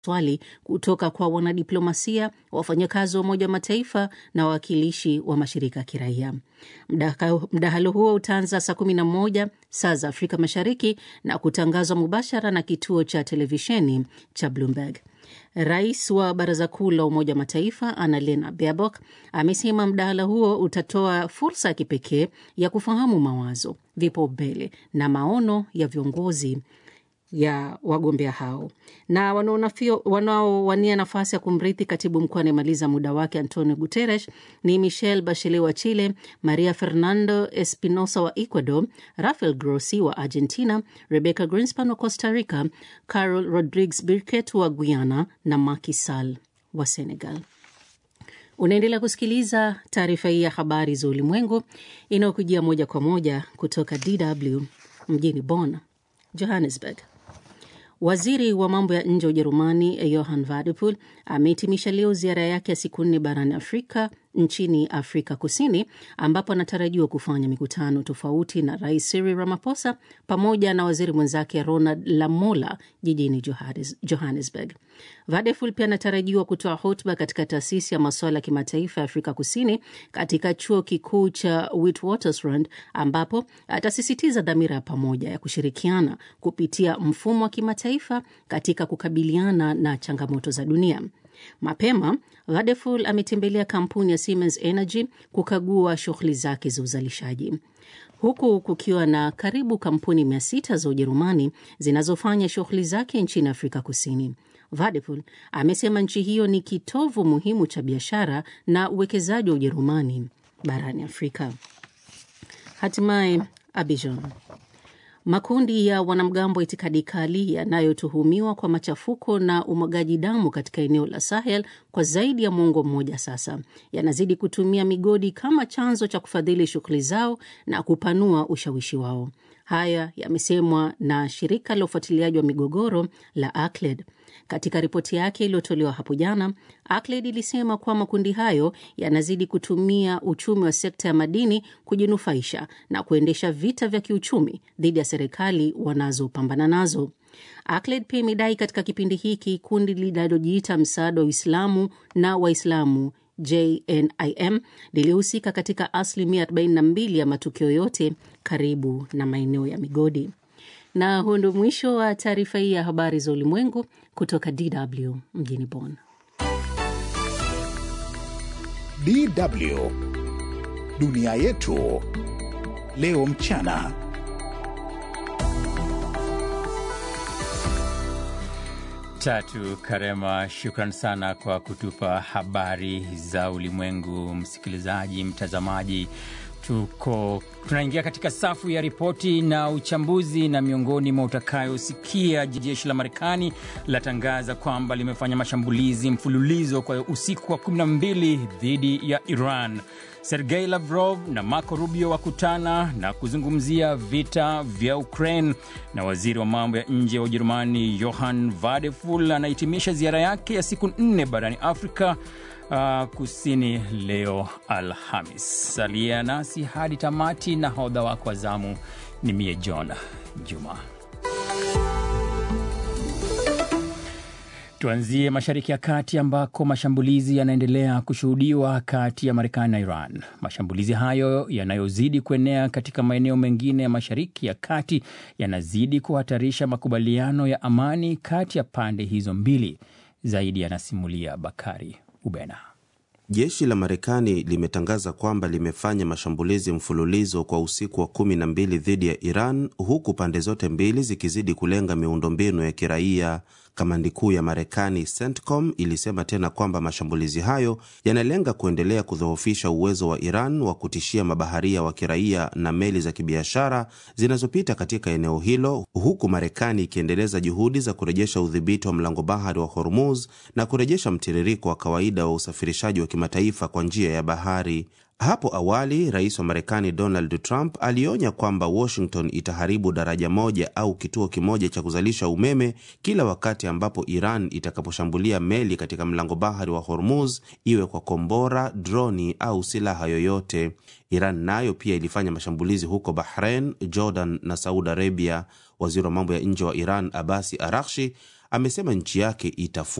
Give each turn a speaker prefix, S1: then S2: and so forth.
S1: swali kutoka kwa wanadiplomasia, wafanyakazi wa Umoja wa Mataifa na wawakilishi wa mashirika ya kiraia. Mdahalo huo utaanza saa 11 saa za Afrika Mashariki na kutangazwa mubashara na kituo cha televisheni cha Bloomberg. Rais wa Baraza Kuu la Umoja wa Mataifa Annalena Baerbock amesema mdahalo huo utatoa fursa ya kipekee ya kufahamu mawazo, vipaumbele na maono ya viongozi ya wagombea hao na wanaowania nafasi ya kumrithi katibu mkuu anayemaliza muda wake Antonio Guterres ni Michelle Bachelet wa Chile, Maria Fernando Espinosa wa Ecuador, Rafael Grossi wa Argentina, Rebecca Greenspan wa Costa Rica, Carol Rodriguez Birket wa Guyana na Macky Sall wa Senegal. Unaendelea kusikiliza taarifa hii ya habari za ulimwengu inayokujia moja kwa moja kutoka DW mjini Bonn, Johannesburg. Waziri wa mambo ya nje wa Ujerumani Johann Wadephul amehitimisha leo ziara yake ya siku nne barani Afrika nchini Afrika Kusini, ambapo anatarajiwa kufanya mikutano tofauti na Rais Cyril Ramaphosa pamoja na waziri mwenzake Ronald Lamola jijini Johannesburg. Wadephul pia anatarajiwa kutoa hotuba katika taasisi ya masuala ya kimataifa ya Afrika Kusini katika chuo kikuu cha Witwatersrand, ambapo atasisitiza dhamira ya pamoja ya kushirikiana kupitia mfumo wa kimataifa katika kukabiliana na changamoto za dunia. Mapema Wadephul ametembelea kampuni ya Siemens Energy kukagua shughuli zake za uzalishaji, huku kukiwa na karibu kampuni mia sita za Ujerumani zinazofanya shughuli zake nchini Afrika Kusini. Wadephul amesema nchi hiyo ni kitovu muhimu cha biashara na uwekezaji wa Ujerumani barani Afrika. Hatimaye Abidjan. Makundi ya wanamgambo wa itikadi kali yanayotuhumiwa kwa machafuko na umwagaji damu katika eneo la Sahel kwa zaidi ya mwongo mmoja sasa yanazidi kutumia migodi kama chanzo cha kufadhili shughuli zao na kupanua ushawishi wao. Haya yamesemwa na shirika la ufuatiliaji wa migogoro la ACLED. Katika ripoti yake iliyotolewa hapo jana, ACLED ilisema kuwa makundi hayo yanazidi kutumia uchumi wa sekta ya madini kujinufaisha na kuendesha vita vya kiuchumi dhidi ya serikali wanazopambana nazo. ACLED pia imedai katika kipindi hiki kundi linalojiita msaada wa Uislamu na Waislamu JNIM lilihusika katika asilimia 42 ya matukio yote karibu na maeneo ya migodi. Na huu ndio mwisho wa taarifa hii ya habari za ulimwengu kutoka DW mjini Bonn.
S2: DW dunia yetu leo mchana.
S3: Tatu Karema, shukran sana kwa kutupa habari za ulimwengu. Msikilizaji, mtazamaji, tuko tunaingia katika safu ya ripoti na uchambuzi, na miongoni mwa utakayosikia, jeshi la Marekani latangaza kwamba limefanya mashambulizi mfululizo kwa usiku wa 12 dhidi ya Iran. Sergei Lavrov na Marco Rubio wakutana na kuzungumzia vita vya Ukraine, na waziri wa mambo ya nje wa Ujerumani Johann Wadephul anahitimisha ziara yake ya siku nne barani Afrika uh, kusini leo Alhamis. Salia nasi hadi tamati, na hodha wako wa zamu ni mie John Juma. Tuanzie Mashariki ya Kati ambako mashambulizi yanaendelea kushuhudiwa kati ya Marekani na Iran. Mashambulizi hayo yanayozidi kuenea katika maeneo mengine ya Mashariki ya Kati yanazidi kuhatarisha makubaliano ya amani kati ya pande hizo mbili. Zaidi yanasimulia Bakari Ubena.
S4: Jeshi la Marekani limetangaza kwamba limefanya mashambulizi mfululizo kwa usiku wa kumi na mbili dhidi ya Iran, huku pande zote mbili zikizidi kulenga miundombinu ya kiraia. Kamandi kuu ya Marekani CENTCOM ilisema tena kwamba mashambulizi hayo yanalenga kuendelea kudhoofisha uwezo wa Iran wa kutishia mabaharia wa kiraia na meli za kibiashara zinazopita katika eneo hilo, huku Marekani ikiendeleza juhudi za kurejesha udhibiti wa mlango bahari wa Hormuz na kurejesha mtiririko wa kawaida wa usafirishaji wa kimataifa kwa njia ya bahari. Hapo awali rais wa Marekani Donald Trump alionya kwamba Washington itaharibu daraja moja au kituo kimoja cha kuzalisha umeme kila wakati ambapo Iran itakaposhambulia meli katika mlango bahari wa Hormuz, iwe kwa kombora, droni au silaha yoyote. Iran nayo pia ilifanya mashambulizi huko Bahrain, Jordan na Saudi Arabia. Waziri wa mambo ya nje wa Iran Abasi Arakshi amesema nchi yake itafu